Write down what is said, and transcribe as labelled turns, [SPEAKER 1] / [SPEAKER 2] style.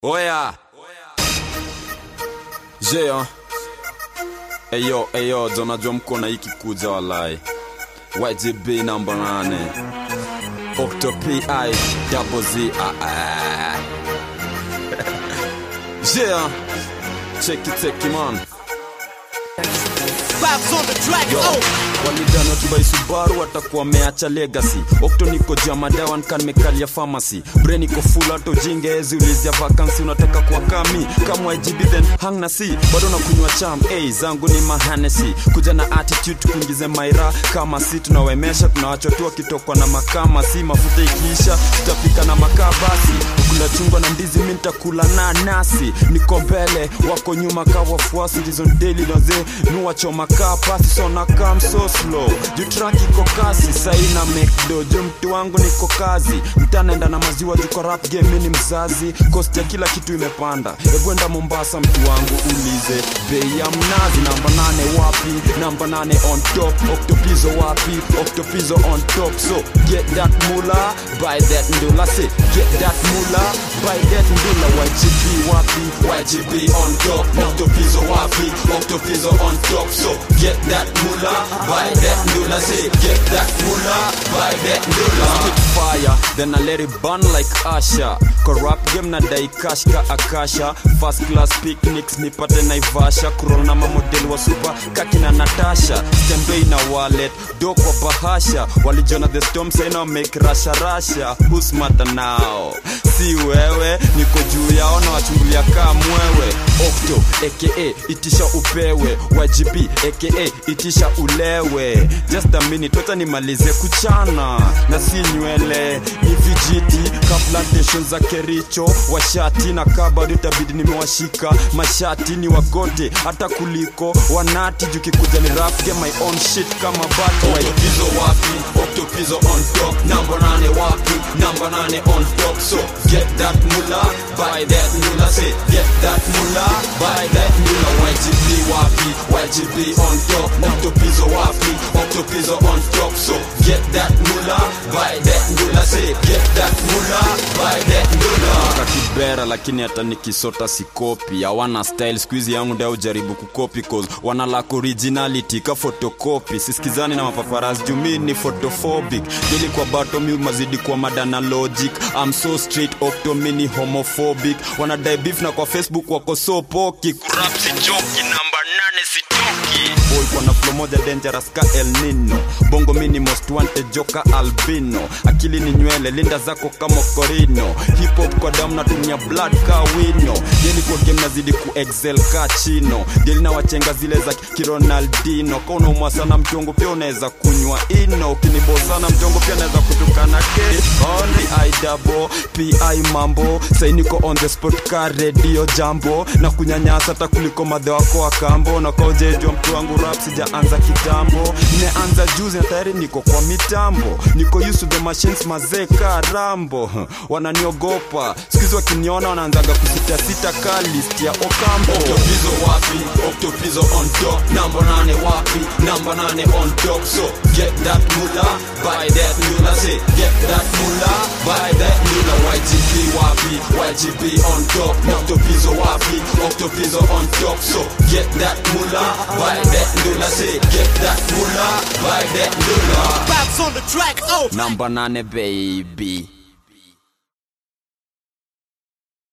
[SPEAKER 1] Oya. Jeo. Eyo, eyo, unajua mko na hiki kuja walai. YGB namba nane. Octo PI double Z. Ah, ah. Jeo. Check it, check it, man.
[SPEAKER 2] Vibes on the track.
[SPEAKER 1] Yo,
[SPEAKER 2] Oh.
[SPEAKER 1] walidhani wakibai Subaru watakuwa wameacha legacy. Okto niko jamadawa nkanmekalia pharmacy. Brain iko full hata ujinge ezi ulizia vacancy unataka kuwa kami kama YGB then hang na si bado nakunywa cham hey, zangu ni mahanesi kuja na attitude kuingize maira kama si tunawemesha tunawachwa kitokwa na makama si mafuta ikiisha tutapika na makaa basi kula chungwa na ndizi mi nitakula na nasi niko mbele wako nyuma ka wafuasi ndizo daily noze nuwachoma kaa pasi sona kam so slow juu track iko kasi saina mekdo juu mtu wangu niko kazi mtanaenda na maziwa juko rap game mi ni mzazi kosti ya kila kitu imepanda egwenda mombasa mtu wangu ulize bei ya mnazi namba nane wapi namba nane on top oktopizo wapi oktopizo on top so get that mula buy that ndula say get that mula buy that ndula YGP wapi YGP on top oktopizo wapi oktopizo on top so get that mula buy that ndula say get that mula buy that ndula spit fire then I let it burn like Asha corrupt game na dai cash ka akasha first class picnics nipate naivasha kurol na mamodel wa super kakina natasha stembei na wallet do kwa bahasha walijona the storm saina make rasha rasha who's matter now si wewe niko juu yao na wachungulia kaa mwewe okto aka itisha upewe YGP aka itisha ulewe just a minute wacha nimalize kuchana na si nywele ni vijiti ka plantation za kericho washati na kabado itabidi nimewashika mashati ni wagote hata kuliko wanati jukikuja ni rap get my own shit kama bato oktopizo wapi oktopizo on top namba nane wapi namba nane on top so get that mula buy that mula say get that mula buy that mula YGP wapi YGP on top oktopizo wapi oktopizo on top so get that mula buy that mula say get that mula buy that mula kakibera lakini hata nikisota sikopi hawana style skuizi yangu ndio ujaribu kukopi cause wana lack originality ka photocopy sisikizani na mapaparazzi jumi ni photophobic dili kwa bato mi mazidi kwa madana logic I'm so straight octo mini homophobic wanadai beef na kwa facebook wako so poki kurap si joki namba nane sitoki boy kwa na flow moja dangerous ka El Nino bongo mini most wanted joka albino akili ni nywele linda zako kama korino hip hop kwa damu natumia blood ka wino deli kwa game nazidi ku excel ka chino deli na wachenga zile za kironaldino ka unaumwa sana mchongo pia unaweza kunywa ino ukinibozana mchongo pia naweza kutukana ke only i double pi mambo sainiko on the spot ka radio jambo na kunyanyasa hata kuliko madhe wako wa kambo na kaujejwa mtu wangu rap sijaanza kitambo nimeanza juzi na tayari niko kwa mitambo niko used to the machines mazee ka rambo wananiogopa sikizi wakiniona wanaanzaga kusitasita ka list ya okambo oktopizo wapi oktopizo on top namba nane wapi namba nane on top so get that mula buy that mula say get that mula buy that mula YGP wapi YGP on top oktopizo wapi oktopizo on top so get that mula buy that mula say get that mula buy that mula
[SPEAKER 2] Vibes on the track. Oh.
[SPEAKER 1] namba nane baby